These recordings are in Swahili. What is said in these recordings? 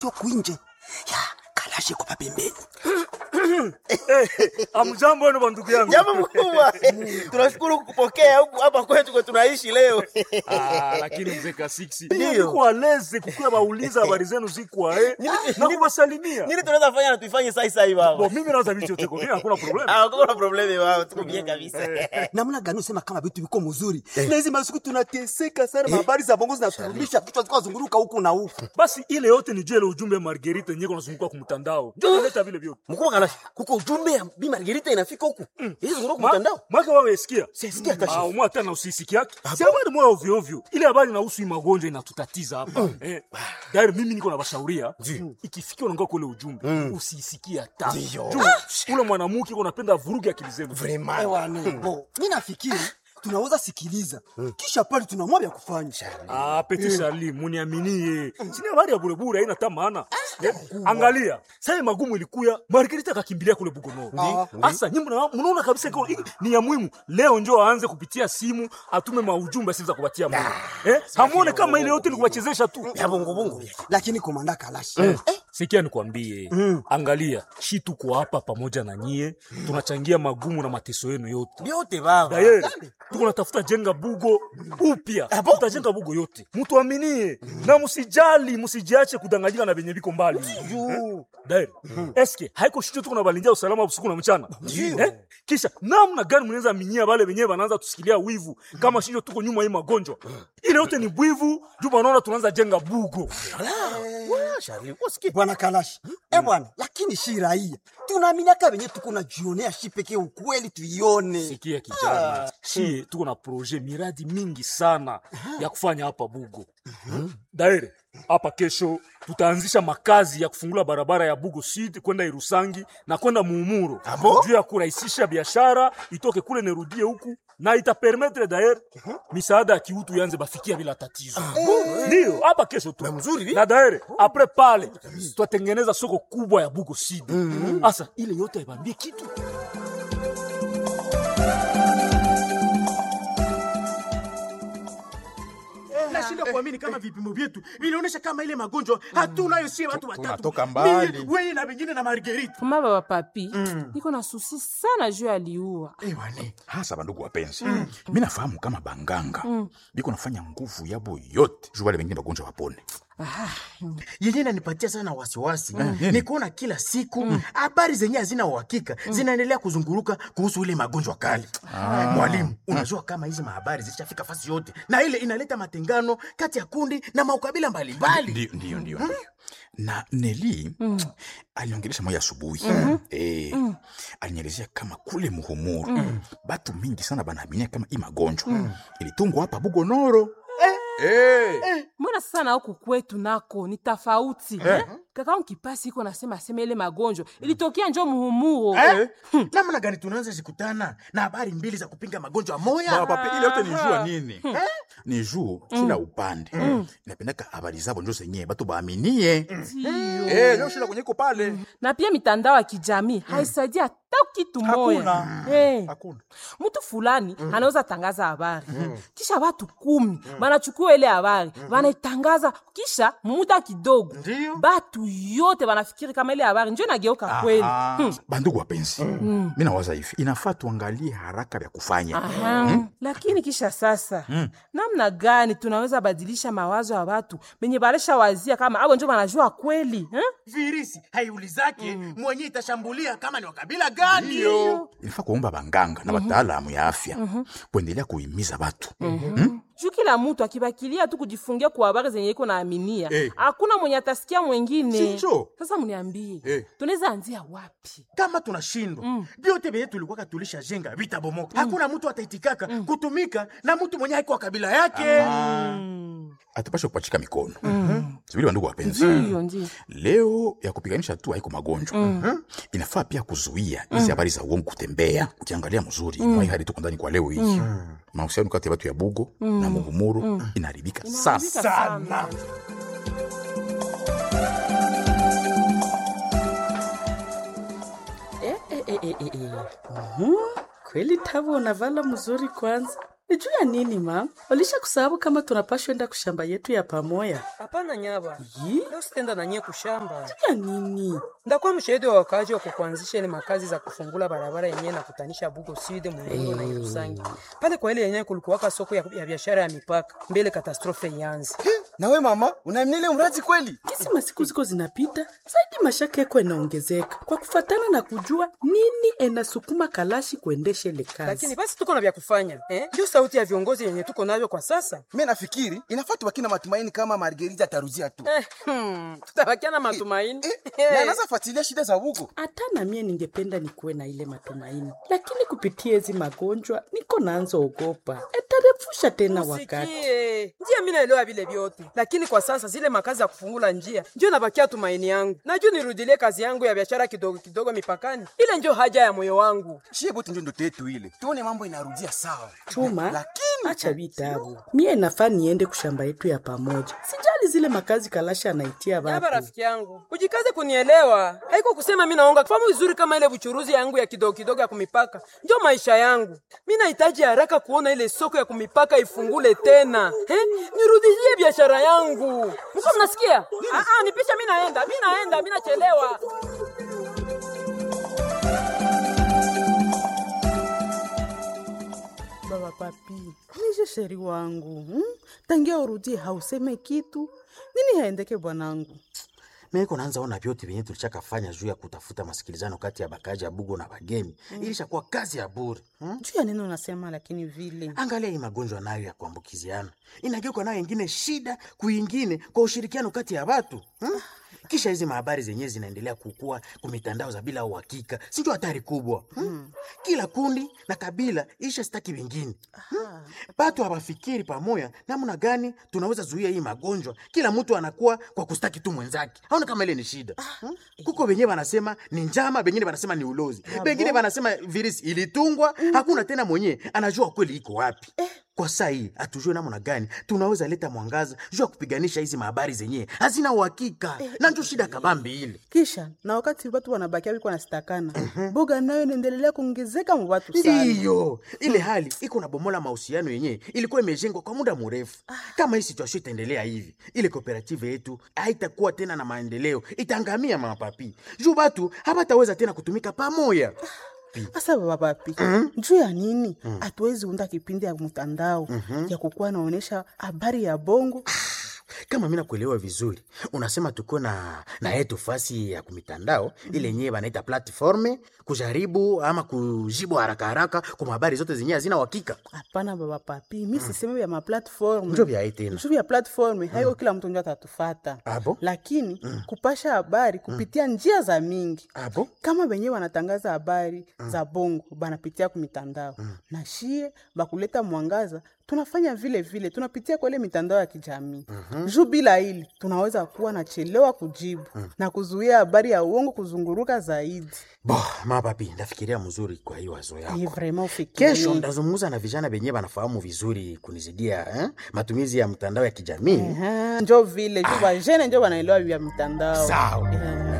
kwinje ya kalashe kwa pembeni Amjambo wenu bandugu yangu. Jambo mkubwa. Tunashukuru kukupokea huku hapa kwetu kwa tunaishi leo. Ah, lakini mzee Kasiksi, Ndio. niko aleze kukuwa bauliza habari zenu ziko ae na kuwasalimia. Nini tunaweza fanya na tuifanye sasa sasa hivi baba? Bo, mimi naweza vitu yote kwa mimi hakuna problem. Ah, kuna problemi baba, tuko bien kabisa. namna gani usema kama vitu viko mzuri na hizi masiku tunateseka sana habari za bongo zinaturumisha kichwa zikuwa zunguruka huku na huku Basi ile yote ni jele ujumbe Margarita yenyewe kunazunguka kwa mtandao. Ndio naleta vile vyote. Mkubwa kana kuko ujumbe ya Bi Margarita inafika huku. Hizi ngoro kwa Ma- mtandao. Mwaka wewe sikia. Sisikia hata Ah, umwa tena usisiki yake. Si habari moja ovyo ovyo. Ile habari inahusu hii magonjwa inatutatiza hapa. Eh. Dari mimi niko na bashauria. Ikifikia unaongea kule ujumbe, usisikie hata. Juu, Ule mwanamke uko napenda vuruge akili zenu. Ewane, bo mi nafikiri tunaweza sikiliza kisha pale tunamwa vya kufanya Ah, Petit Charlie, muniaminie. Sina habari ya burebure haina hata maana. Eh, Angalia, sasa magumu ilikuya, Margarita akakimbilia kule Bugono. Asa nyinyi mna- mnaona kabisa iko hii ni ya muhimu. Leo njoo aanze kupitia simu, atume maujumbe siza kupatia Mungu. Eh? Hamuone kama ile yote ni kuwachezesha tu. Ya bongo bongo. lakini komanda kalashe eh, Sikia nikwambie, angalia, shi tuko hapa pamoja na nyie, tunachangia magumu na mateso yenu yote. Vyote baba. Dayeri, tuko natafuta jenga bugo upya, tutajenga bugo yote, mutuaminie na musijali, musijiache kudanganyika na venye viko mbali. Eh? Dayeri, eske haiko shicho tuko na balindia usalama usiku na mchana eh? Kisha namna gani mnaweza minyia wale wenyewe wanaanza tusikilia wivu kama shicho tuko nyuma hii magonjwa ile yote ni bwivu juu wanaona tunaanza jenga bugo. Wa, Shari, usikie. bwana kalashe eh bwana lakini shi raia tunaaminiaka venye tuko na jionea shi pekee ukweli tuione Sikia kijana, shie tuko na proje miradi mingi sana ya kufanya hapa Bugo. Daire hapa kesho tutaanzisha makazi ya kufungula barabara ya Bugo Sud kwenda Irusangi na kwenda Muumuro juu ya kurahisisha biashara itoke kule nerudie huku na itapermetre daire misaada ya kiutu yanze bafikia bila tatizo. Ndio hapa kesho tu mzuri, na daire apres pale tutatengeneza soko kubwa ya Bugo Sud. Asa ile yote haibambie kitu nashinda kuamini kama vipimo vyetu vinaonyesha kama ile magonjwa hatunayo sie watu watatu Tunatoka mbali. Mimi, wewe na wengine na Marguerite Mama baba papi, niko na susi sana juu aliua. ewane hasa bandugu wapenzi mi nafahamu kama banganga biko nafanya nguvu yabo yote juu wale wengine bagonjwa wapone yenye nanipatia sana wasiwasi ni kuona kila siku habari zenye hazina uhakika zinaendelea kuzunguruka kuhusu ile magonjwa kali mwalimu unajua kama hizi mahabari zishafika fasi yote na ile inaleta matengano kati ya kundi na maukabila mbalimbali ndio ndio ndio ndio na neli aliongelesha moya asubuhi eh, alinielezea kama kule muhumuru batu mingi sana banaaminia kama i magonjwa ilitungwa hapa bugonoro eh. Mbona sasa na huku kwetu nako ni tofauti eh? Kaka mkipasi iko nasema sema ile magonjwa ilitokea njo muhumuro Eh? namna gani tunaanza zikutana na habari mbili za kupinga magonjwa moya Baba, papi, ile yote ni jua nini ni juu kila upande inapendaka habari zabo njo zenyewe batu baaminie Eh, njo shida kwenye iko pale na pia mitandao ya kijamii haisaidia hata kitu moya Hakuna. Eh, hakuna mtu fulani anaweza tangaza habari kisha watu kumi wanachukua ile habari wanaitangaza kisha muda kidogo Ndiyo. batu yote wanafikiri kama ile habari njo inageuka kweli Aha. Hmm. bandugu wapenzi mi nawaza hivi inafaa tuangalie haraka vya kufanya Aha. Lakini kisha sasa namna gani tunaweza badilisha mawazo ya watu benye balesha wazia kama abo njo banajua kweli eh? virisi haiulizake mwenye itashambulia kama ni wakabila gani inafaa kuomba banganga na wataalamu ya afya kuendelea kuhimiza batu juu kila mtu akibakilia tu kujifungia kwa habari zenye iko naaminia Eh. hakuna mwenye atasikia mwengine Sinjo. sasa mniambie Eh. tunaweza anzia wapi kama tunashindwa vyote vyenye tulikuwaka tulishajenga vitabomoka hakuna mtu ataitikaka kutumika na mtu mwenye haiko wa kabila yake atapasha kupachika mikono sivili bandugu wapenzi ndiyo ndio leo ya kupiganisha tu haiko magonjwa inafaa pia kuzuia hizi habari za uongo kutembea ukiangalia mzuri mwai hadi tuko ndani kwa leo hii mahusiano kati ya watu ya bugo na muhumuru inaharibika sasa sana Eh, eh, eh, eh, eh, eh. Mhm. Kweli Tabo unavala mzuri kwanza. ni juu ya nini ma walisha kusahau kama tunapashwa enda kushamba yetu ya pamoya Hapana nyaba, Yi? leo sitaenda na nyie kushamba. juu ya nini Ndakuwa mshahidi wa wakaaji wa kukuanzisha ile makazi za kufungula barabara yenyewe na kutanisha Bugo Sud Mulongo na Irusangi pale kwa ile yenyewe kulikuwaka soko ya, ya biashara ya mipaka mbele katastrofe ianze. nawe mama unaamini ile mradi kweli kisi masiku ziko zinapita zaidi mashaka yako inaongezeka kwa kufatana na kujua nini enasukuma kalashi kuendesha ile kazi Lakini basi tuko na vya kufanya eh? Ndio sauti ya viongozi yenye tuko navyo kwa sasa mi nafikiri inafaa tubaki na matumaini kama margerita ataruzia tu eh, hmm, tutabakia na matumaini na anaweza fuatilia shida za bugu hata na mie ningependa nikuwe na ile matumaini lakini kupitia hizi magonjwa niko naanza ogopa etarefusha tena wakati Sikie, njia mi naelewa vile vyote, lakini kwa sasa zile makazi za kufungula njia ndio nabakia tumaini yangu. Najua nirudilie kazi yangu ya biashara kidogo kidogo mipakani, ile ndio haja ya moyo wangu. shie bote ndio ndoto yetu ile tuone mambo inarudia sawa chuma lakini acha vitabu mie nafaa niende kushamba yetu ya pamoja sijali zile makazi kalasha anaitia Yaba wapi rafiki yangu, ujikaze kunielewa. Haiko kusema mi naonga famu vizuri kama ile buchuruzi yangu ya kidogo kidogo ya kumipaka, ndio maisha yangu. Mi nahitaji haraka kuona ile soko ya kumipaka ifungule tena, eh? Nirudishie biashara yangu. Mko mnasikia? Ah, ah, nipisha, mi naenda, mi naenda, mi nachelewa. baba papi nishe sheri wangu hmm? tangia urudie hauseme kitu nini haendeke bwanangu meko naanza ona vyote vyenye tulichakafanya juu ya kutafuta masikilizano kati ya bakaji ya bugo na bagemi mm. ilishakuwa kazi ya bure hmm? juu ya nini unasema lakini vile angalia hii magonjwa nayo ya kuambukiziana inageuka nayo ingine shida kuingine kwa ushirikiano kati ya watu hmm? kisha hizi mahabari zenyewe zinaendelea kukua kumitandao za bila uhakika sinjo hatari kubwa hmm? kila kundi na kabila isha staki wengine hmm? batu hawafikiri pamoya namna gani tunaweza zuia hii magonjwa kila mtu anakuwa kwa kustaki tu mwenzake aona kama ile ni shida hmm? kuko wenyewe wanasema ni njama bengine wanasema ni ulozi bengine wanasema virisi ilitungwa hakuna tena mwenyewe anajua kweli iko wapi kwa saa hii hatujue namna gani tunaweza leta mwangaza juu ya kupiganisha hizi mahabari zenyewe hazina uhakika na njo shida kabambi ile kisha na wakati watu wanabakia wiko nasitakana boga nayo inaendelea kuongezeka mu watu sana ndiyo ile hali iko na bomola mahusiano yenyewe ilikuwa imejengwa kwa muda mrefu kama hii situation itaendelea hivi ile kooperative yetu haitakuwa tena na maendeleo itaangamia mapapi juu batu habataweza tena kutumika pamoya Asa baba papi juu ya nini hatuwezi unda kipindi ya mtandao ya kukuwa naonesha habari ya bongo kama mi nakuelewa vizuri unasema tuko na na yetu fasi ya kumitandao ile yenyewe banaita platforme kujaribu ama kujibu haraka haraka kwa habari zote zenyewe hazina uhakika hapana baba papi mi siseme vya maplatform njo vyaye tena juu ya platform haiko kila mtu ndio atatufata Abo? lakini kupasha habari kupitia njia za mingi abo kama wenyewe wanatangaza habari za bongo banapitia kumitandao na shie bakuleta mwangaza tunafanya vile vile tunapitia kwa ile mitandao ya kijamii juu bila hili tunaweza kuwa nachelewa kujibu na kuzuia habari ya uongo kuzunguruka zaidi bo mapapi ndafikiria mzuri kwa hiyo wazo ni yako vrema ufikirie. kesho ndazungumza na vijana venyewe wanafahamu vizuri kunizidia eh? matumizi ya mtandao ya kijamii Aha, njo vile juu bajene njo wanaelewa vya mitandao sawa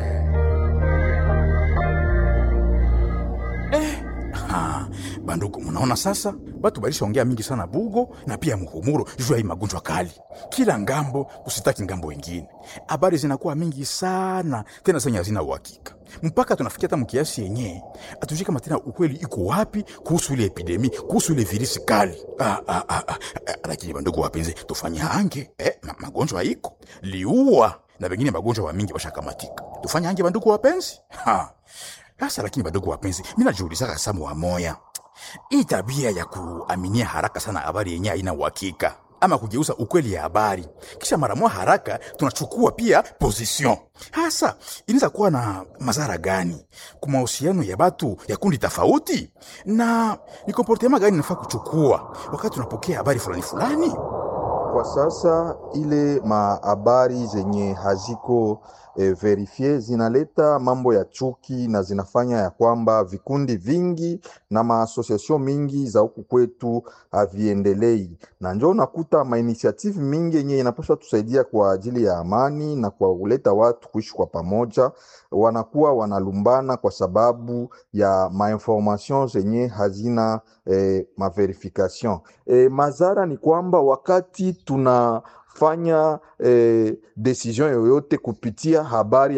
Ha, bandugu, munaona sasa batu balishaongea mingi sana Bugo na pia Muhumuro juu ya hii magonjwa kali, kila ngambo kusitaki ngambo wengine. Habari zinakuwa mingi sana tena zenye hazina uhakika, mpaka tunafikia hata mkiasi yenyewe atujui kama tena ukweli iko wapi kuhusu ile epidemi, kuhusu ile virisi kali. Ah, ah, ah, ah, ah, lakini bandugu wapenzi, tufanye hange eh, ma, magonjwa iko liua na wengine magonjwa wa mingi washakamatika. Tufanye hange bandugu wapenzi ha. Sasa lakini badogo wapenzi, mi najiulizaka samu wa moya, hii tabia ya kuaminia haraka sana habari yenye haina uhakika ama kugeuza ukweli ya habari kisha mara moja haraka tunachukua pia position, hasa inaweza kuwa na madhara gani kwa mahusiano ya batu ya kundi tofauti, na ni komportema gani nafaa kuchukua wakati tunapokea habari fulani fulani? Kwa sasa ile mahabari zenye haziko e, verifie zinaleta mambo ya chuki na zinafanya ya kwamba vikundi vingi na maasosiasio mingi za huku kwetu haviendelei, na njo unakuta mainitiative mingi yenye inapaswa tusaidia kwa ajili ya amani na kwa kuleta watu kuishi kwa pamoja, wanakuwa wanalumbana kwa sababu ya mainformation zenye hazina eh, maverification. Eh, madhara ni kwamba wakati tunafanya eh, decision yoyote kupitia habari